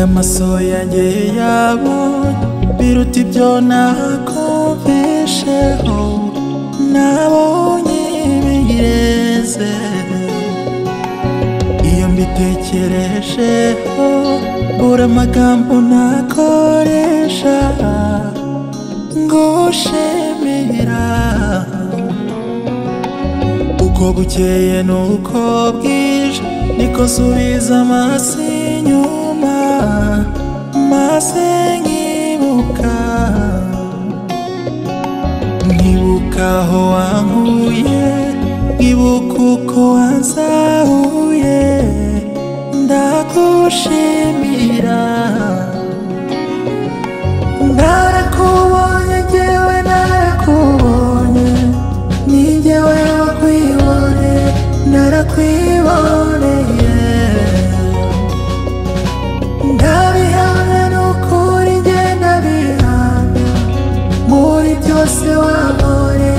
amaso yanjye yabonye biruta ibyo nakumvisheho nabonye ibigeze iyo mbitekerejeho bura amagambo nakoresha ngushimira uko bukeye n'uko bwije niko nsubiza amaso inyuma maze nkibuka nkibuka aho wankuye nkibuka uko wanzahuye ndagushimira narakubonye ngewe narakubonye ni ngewe wakwibone narakwiboneye ndabihamya n'ukuri nge ndabihamya muri byose wabone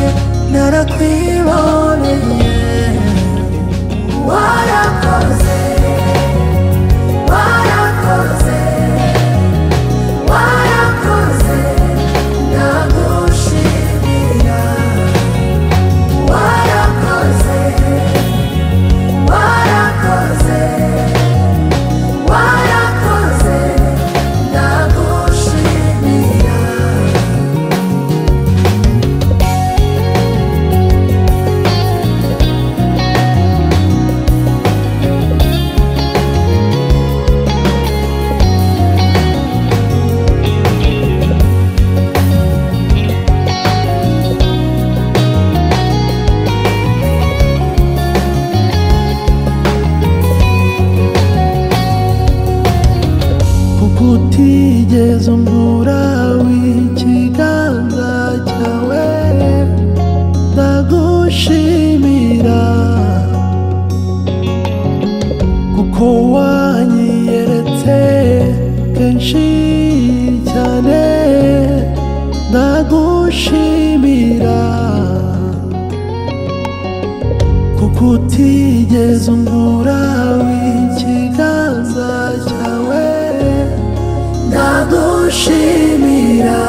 narakwiboneye warakoze warakoze warakoze ndagushimira warakoze warakoze warakoze ndagushimira utigeze umbura w'ikiganza cyawe ndagushimira kuko wanyiyeretse kenshi cyane ndagushimira kuko utigeze umbura w'ikiganza cyawe ndagushimira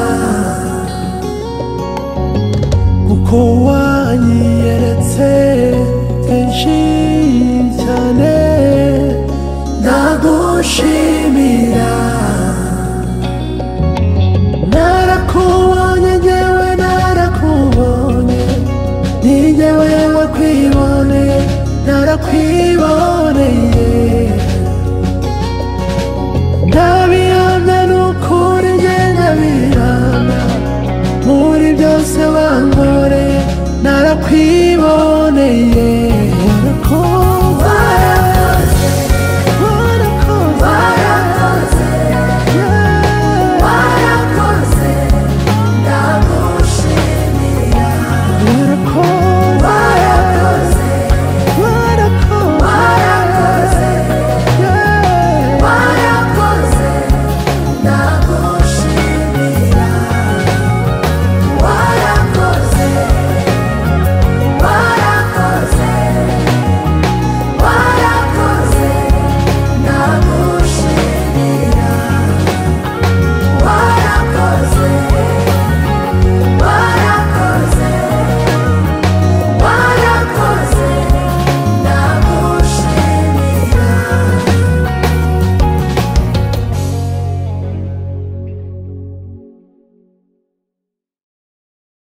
kuko wanyiyeretse kenshi cyane ndagushimira narakubonye ngewe narakubonye ni ngewe wakwibone narakwiboneye ndabihamya n'ukuri nge ndabihamya muri byose wangore narakwiye